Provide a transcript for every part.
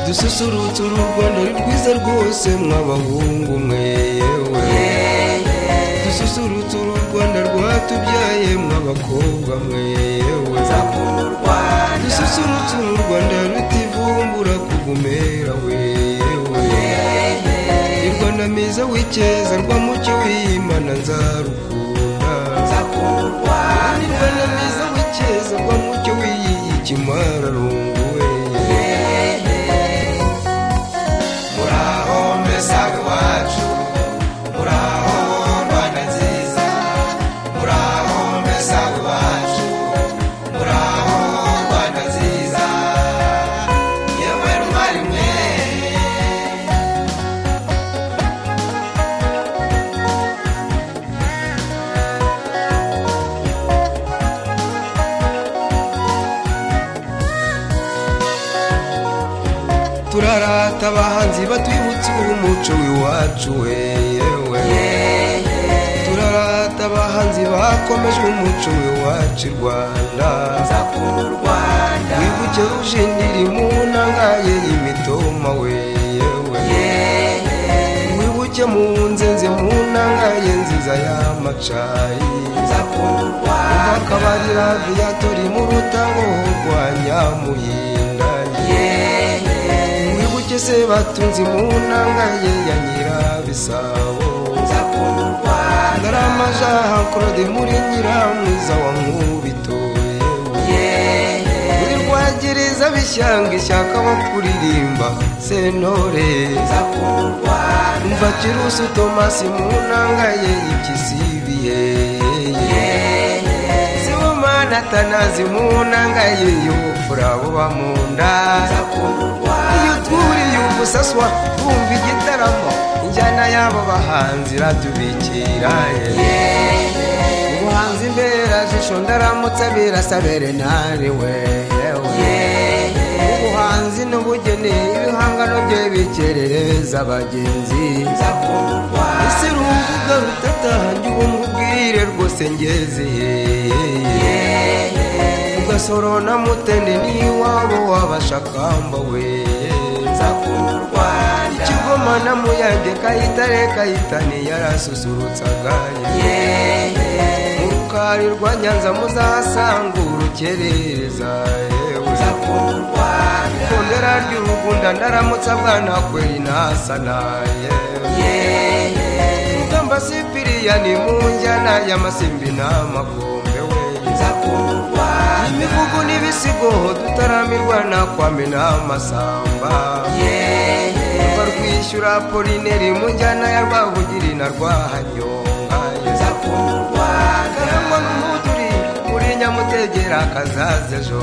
dususurutse uru rwanda ari rwiza rwose mw'abahungu mwe yewe dususurutse uru rwanda rwatubyaye mw'abakobwa mwe yewe dususurutse uru rwanda rutivumbura kugumera we yewe ni rwanda meza w'icyeza rwamucyo w'imana nzarukunda ni rwanda meza w'icyeza rwamucyo w'iyikimararungu we muraho mbesaga iwacu muraho rwanda nziza muraho mbesaga iwacu muraho rwanda nziza yewe rumari mwe turarata abahanzi batwibutsa umuco w'iwacu we yewe turarata abahanzi bakomeje umuco w'iwacu i rwanda wibuke ujindiri mu ntangaye imitoma we yewe wibuke mu nzenze mu ntangaye nziza y'amacayi akabari raviya turi mu rutango rwa nyamuyindanye mwibuke se batunze mu ntangaye ya nyirabisabo ndaramajaha korode muri nyiramwiza wa nkubitoye muri rwagiriza bishyanga ishyaka wo kuririmba sentore mva kirusu tomasi mu ntangaye ikisibiye sibomana tanazi mu ntangaye yofura abo bamunda iyo twuriye ubusaswa twumva igitaramo injyana y'abo bahanzi iratubikira ubuhanzi mberajisho ndaramutse birasabere ntarewe ubuhanzi n'ubugeni ibihangano bye bikerereza abagenzi ese ruvuga rutatahange ubu nkubwire rwose ngezeye ugasoro na mutende n'iwabo w'abashakamba we ikigoma na muyange kayitare kayitani yarasusurutsaga mu rukari rwa nyanza muzahasanga urukerereza yewe ikondera ry'urugunda ndaramutse abwana kweri nasanaye rugamba sipiriyani mu njyana y'amasimbi n'amakombe we imivugo n'ibisigo dutaramirwa nakwame n'amasamba mva rwishyura polineri mu njyana ya rwabugiri na rwahanyonga karangwa n'umuduri muri nyamutegera kazaza ejo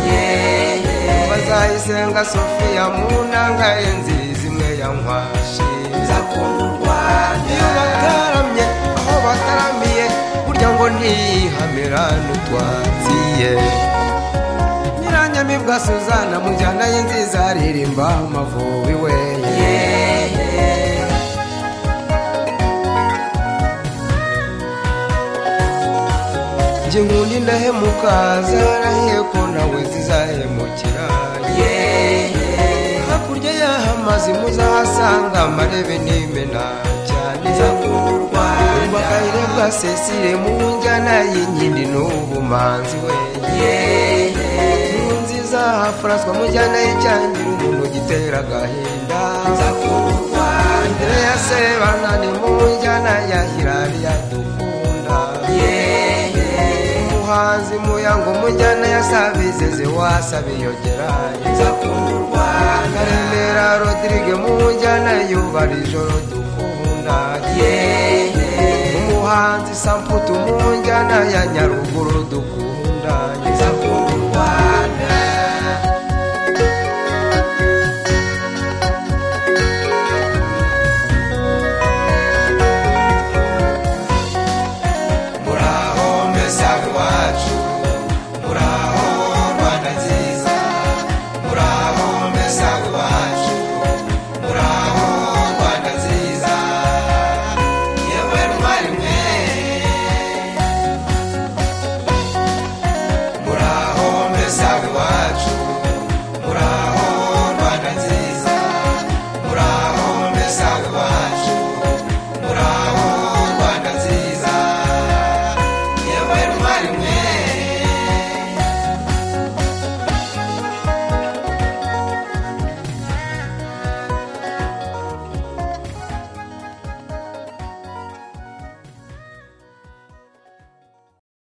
yewe bazayisenga sofiya mu ntanga nziza imwe ya nkwashi iyo bataramye aho bataramiye burya ngo ntihamira n'utwatsiye nyiranyamibwa suzana mu njyana ye nziza aririmba amavubi we njye nkundi ndahemuka zarahiye ko nawe zizahemukira hakurya y'aho amazi muzahasanga amarebe n'imena cyane umva kayire bwa sesire mu njyana y'inkindi n'ubumanzi we mu nziza hafuraswa mu njyana y'icyangira umuntu gitera agahinda Andrea Sebanani mu njyana ya Hirariya dukunda umuhanzi muyango mu njyana ya Sabizeze wasabiyogera karemera rodirige mu njyana yubara ijoro dukunda umuhanzi samputu mu njyana ya nyaruguru dukunda Rwanda muraho mbesaga iwacu